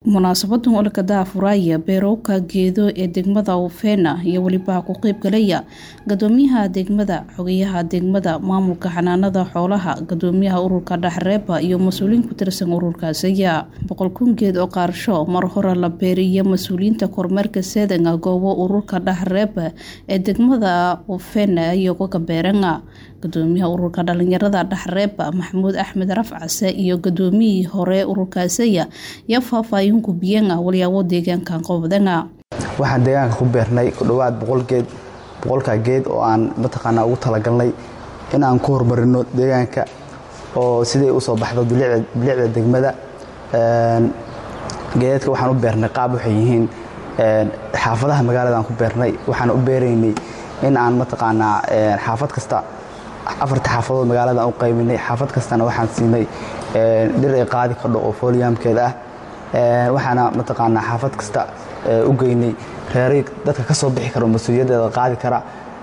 munaasabadan olka daafuraya beerowka geedo ee degmada ufena iyo weliba ku qeybgalaya gadoomiyaha degmada xogayaha degmada maamulka xanaanada xoolaha gadoomiyaha ururka dhaxreeba iyo mas-uuliyiin ku tirsan ururkaasiya boqol kun geed oo qaarsho mar hore la beeriyo mas-uuliyiinta kormeerka seedanga goobo ururka dhaxreeba ee degmada ufena iyo kuka beeranga gadoomiyaha ururka dhalinyarada dhaxreeba maxamuud axmed rafcase iyo gadoomiyihii hore ururkaasiya iyo faahfaahin gubiyanga walyaabo deegaankan qobdanga waxaan deegaanka ku beernay ku dhowaad boqol geed boqolkaa geed oo aan mataqaanaa ugu talagalnay in aan ku horumarino deegaanka oo siday usoo baxdo bilicda degmada geedadka waxaan u beernay qaab waxay yihiin xaafadaha magaalada aan ku beernay waxaan u beeraynay in aan mataqaanaa xaafad kasta afarta xaafadood magaalada aan u qayminay xaafad kastana waxaan siinay dhir ay qaadi kardho oo fooliyamkeeda ah waxaana mataqaanaa xaafad kasta u geynay reeray dadka ka soo bixi karo mas-uuliyaddeeda qaadi kara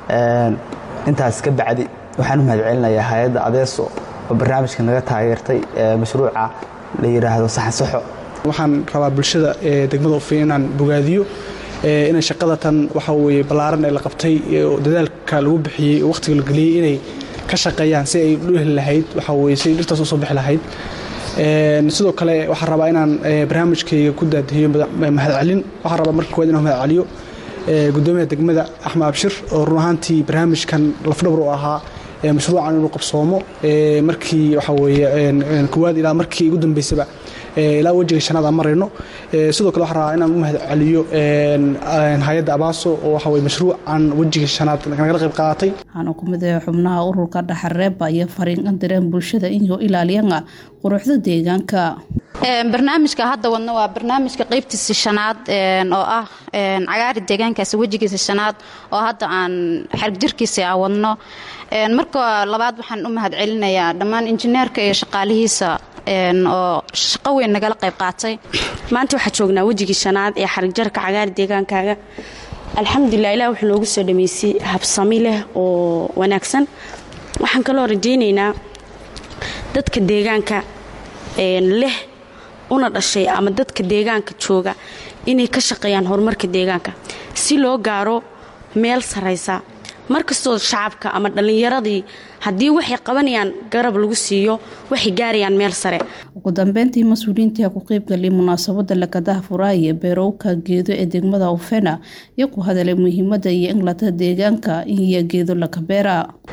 intaas ka bacdi waxaan u mahadcelinayaa hay-adda adeeso oo barnaamijka naga taageertay mashruuca la yidhaahdo saxansaxo waxaan rabaa bulshada degmada ufin inaan bogaadiyo inay shaqada tan waxa weye ballaaran ee la qabtay dadaalka lagu bixiyey oo wakhtiga la geliyey inay ka shaqeeyaan si ay u heli lahayd waxa weye si dhirtaas usoo bixi lahayd sidoo kale waxaan rabaa inaan barnaamijkayga ku daadihiyo mahadcelin waxaan rabaa marka kowaad inaan mahadceliyo gudoomiyaha degmada axmed abshir oo run ahaantii barnaamijkan lafdhabar u ahaa mashruucan inuu qabsoomo markii waxa weye kowaad ilaa markii ugu dambeysaba ilaa wejiga shanaad aan marayno sidoo kale waxaan rabaa inaan u mahadceliyo hay-adda abaaso oo waxa weye mashruucan wejiga shanaad nagala qayb qaadatay waxaana ku mid ah xubnaha ururka dhaxareeba iyo fariinkan direen bulshada inuu ilaaliyana quruxda deegaanka barnaamijka hadda wadno waa barnaamijka qaybtiisa shanaad oo ah cagaari deegaankaasi wejigiisa shanaad oo hadda aan xargjirkiisa aan wadno marka labaad waxaan u mahadcelinayaa dhammaan injineerka iyo shaqaalihiisa oo shaqo weyn nagala qayb qaatay maanta waxaa joognaa wejigii shanaad ee xarigjarka cagaari deegaankaaga alxamdulilah ilah wuxuu noogu soo dhameysay habsami leh oo wanaagsan waxaan kaloo rajaynaynaa dadka deegaanka leh una dhashay ama dadka deegaanka jooga inay ka shaqeeyaan horumarka deegaanka si loo gaaro meel saraysa markastoo shacabka ama dhallinyaradii haddii waxay qabanayaan garab lagu siiyo waxay gaarayaan meel sare ugu dambeyntii mas-uuliyiinta ku qeybgalay munaasabada lakadaha furaaye beerowka geedo ee degmada ufena iyo ku hadalay muhiimada iyo inlata deegaanka iyo geedo lakabeera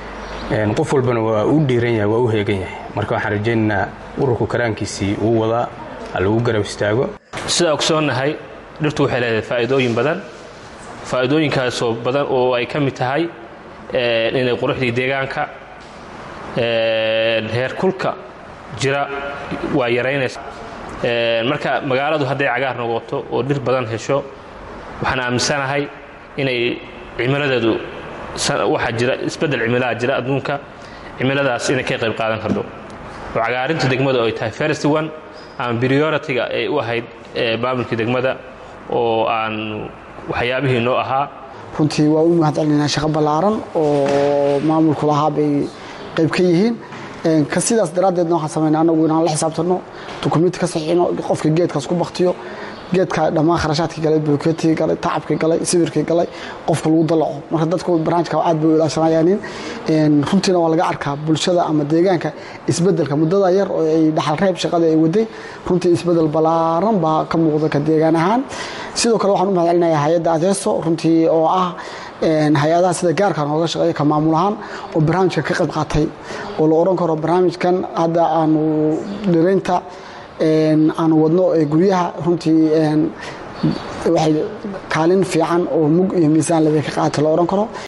qof walbana waa u dhiiran yahay waa u heegan yahay marka waxaan rajaynaynaa ururku karaankiisii uu wadaa ha lagu garab istaago sidaa ogsoonnahay dhirtu waxay leedahay faa'iidooyin badan faa'iidooyinkaasoo badan oo ay ka mid tahay inay quruxdii deegaanka heerkulka jira waa yaraynaysa marka magaaladu hadday cagaar noqoto oo dhir badan hesho waxaan aaminsanahay inay cimiladeedu waxaa jira isbeddel cimilaha jira adduunka cimiladaas inay ka qayb qaadan kardo oo cagaarinta degmada oo ay tahay first one ama priority-ga ay u ahayd maamulkii degmada oo aan waxyaabihii noo ahaa runtii waa u mahadcelinaa shaqo ballaaran oo maamulku lahaa bay qayb ka yihiin ka sidaas daraaddeedna waxaan samayna anagu inaan la xisaabtanno dukumiinti ka saxiixino qofka geedkaas ku baktiyo geedka dhammaan kharashaadkii galay bulkeetigii galay tacabkii galay sawirkii galay qofka lagu dalaco marka dadku barnaamijka aad bay u ilaashanayaanin runtiina waa laga arkaa bulshada ama deegaanka isbedelka muddada yar oo ay dhaxal reeb shaqada ay waday runtii isbedel ballaaran baa ka muuqda ka deegaan ahaan sidoo kale waxaan u mahadcelinayaa hay-adda adeeso runtii oo ah hay-adaha sida gaarka nooga shaqeeya ka maamul ahaan oo barnaamijka ka qayb qaatay oo la odhan karo barnaamijkan hadda aanu dhiraynta aanu wadno ee guryaha runtii waxay kaalin fiican oo mug iyo miisaan leba ka qaata la odhan karo